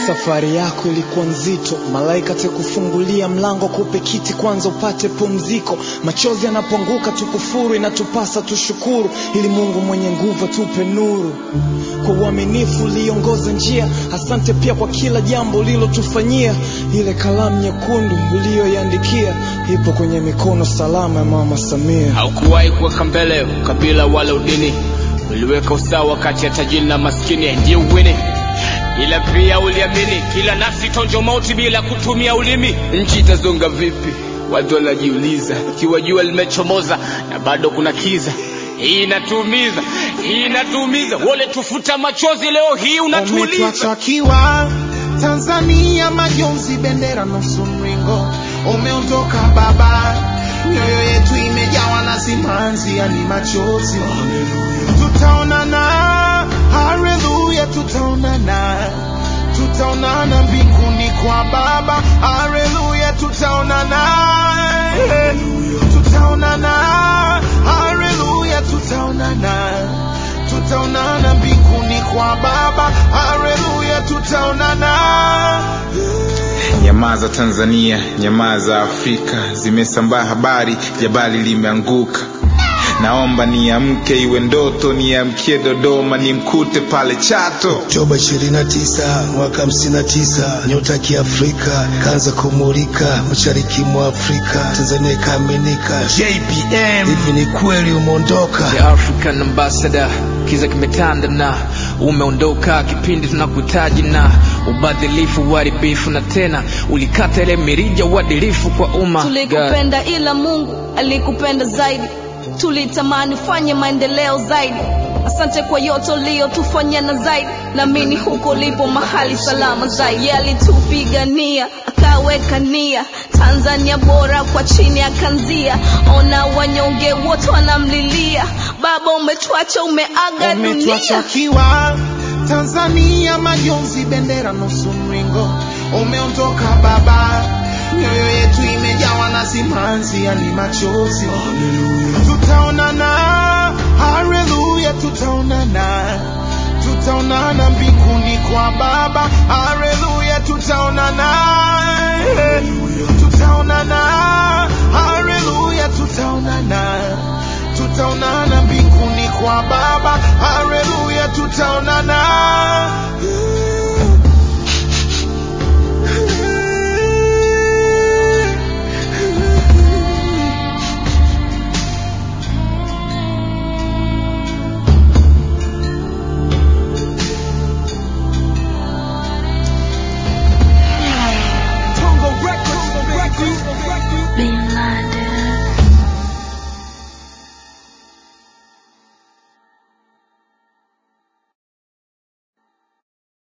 Safari yako ilikuwa nzito, malaika tekufungulia mlango, kupe kiti kwanza upate pumziko. Machozi yanapoanguka tukufuru, inatupasa tushukuru, ili Mungu mwenye nguvu atupe nuru. Kwa uaminifu uliongoza njia, asante pia kwa kila jambo ulilotufanyia. Ile kalamu nyekundu uliyoiandikia ipo kwenye mikono salama ya Mama Samia. haukuwahi kuweka mbele ukabila wala udini uliweka usawa kati ya tajiri na maskini ndiye uwini ila pia uliamini kila nafsi tonjo mauti bila kutumia ulimi nchi itazonga vipi watu wanajiuliza ikiwa jua limechomoza na bado kuna kiza hii inatuumiza hii inatuumiza wale tufuta machozi leo hii unatuuliza umetwachakiwa Tanzania majonzi, bendera nusu mringo, umeondoka baba, mioyo yetu imejawa na simanzi, yani machozi. Tutaonana, haleluya, tutaonana, tutaonana mbinguni kwa Baba, haleluya, tutaonana, tutaonana, haleluya, tutaonana, tutaonana mbinguni kwa Baba, haleluya, tutaonana. Nyamaza Tanzania, nyamaza Afrika, zimesambaa habari, jabali limeanguka. Naomba niamke, iwe ndoto, niamkie Dodoma, nimkute pale Chato. Oktoba 29 mwaka 59, nyota ya Kiafrika kaanza kumulika mashariki mwa Afrika, Tanzania ikaaminika. JPM, hivi ni kweli umeondoka? The African Ambassador, kiza kimetanda na umeondoka kipindi tunakuhitaji na ubadhilifu, uharibifu na tena ulikata ile mirija uadilifu kwa umma. God. Tulikupenda ila Mungu alikupenda zaidi, tulitamani fanye maendeleo zaidi. Asante kwa yote uliyotufanyia na zaidi, naamini huko ulipo mahali salama zaidi. Yalitupigania akaweka nia, Tanzania bora kwa chini akanzia. Ona wanyonge wote wanamlilia, Baba umetuacha, umeaga dunia. umetwachakiwa Tanzania majonzi, bendera nusu mringo, umeondoka baba, mioyo yetu imejawa na simanzi, yani machozi. Tutaonana, haleluya, tutaonana, tutaonana mbinguni kwa Baba, haleluya, tutaonana,